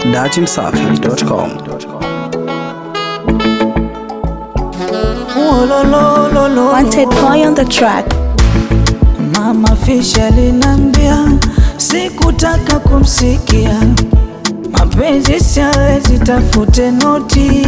dachimsafi.com. Wanted boy on the track. Mama Fisha alinambia sikutaka kumsikia, mapenzi siawezi, tafute noti.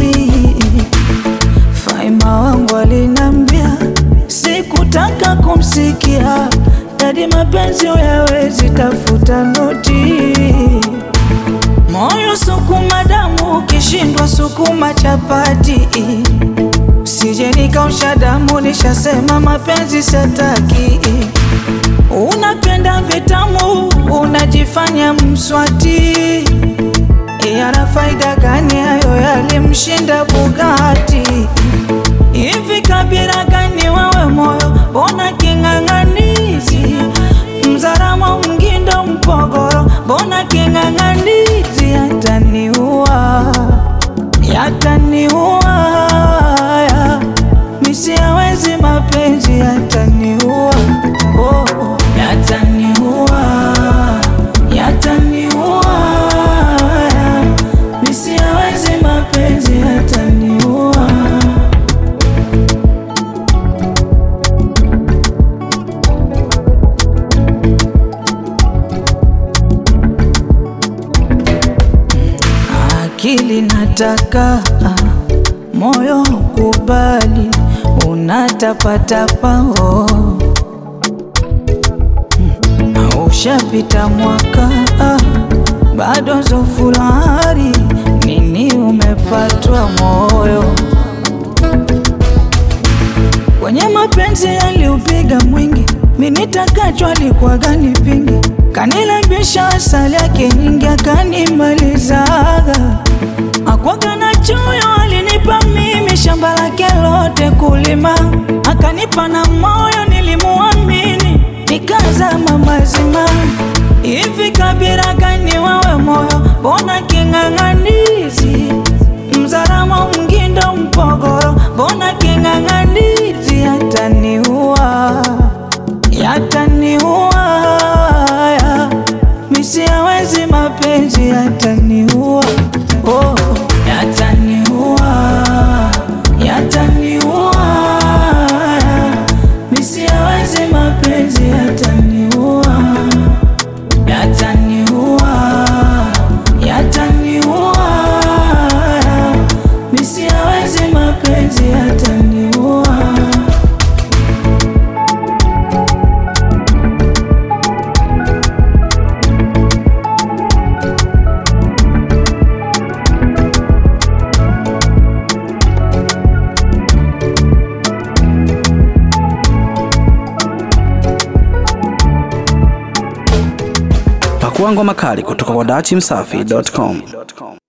Faima wangu alinambia sikutaka kumsikia, dadi mapenzi uyawezi, tafuta noti. Moyo sukuma damu, ukishindwa sukuma chapati Sije nikausha damu, nishasema mapenzi sataki. Unapenda vitamu, unajifanya mswati. Yana faida gani hayo? Yalimshinda Bugatti. Hivi kabila gani wewe moyo, mbona king'ang'anizi? Mzaramo, Mgindo, Mpogoro, mbona king'ang'anizi? Yataniua, yataniua haya, misiawezi mapenzi yataniua, oh, yataniua, yataniua haya, misiawezi mapenzi yataniua. Akili nataka moyo kubali, unatapatapa oh. Mm, Ushapita mwaka ah, bado zofulari nini umepatwa moyo kwenye mapenzi yaliupiga mwingi, minitakachwa alikuwa gani pingi, kanilambisha asali yake nyingi, akanimalizaga akwaga na choyo, alinipa mimi shamba lake lote kulima, akanipa na moyo, nilimuamini nikazama mazima. Hivi kabila gani wewe moyo, mbona king'ang'anizi? Mzaramo, Mgindo, Mpogoro, mbona king'ang'anizi? Yataniua, yataniua haya, misiawezi mapenzi yataniua, oh, yataniua, yataniua haya, misiawezi mapenzi yataniua, yataniua, yataniua haya, misiawezi mapenzi yataniua. Pakua ngoma kali kutoka kwa dachimsafi.com.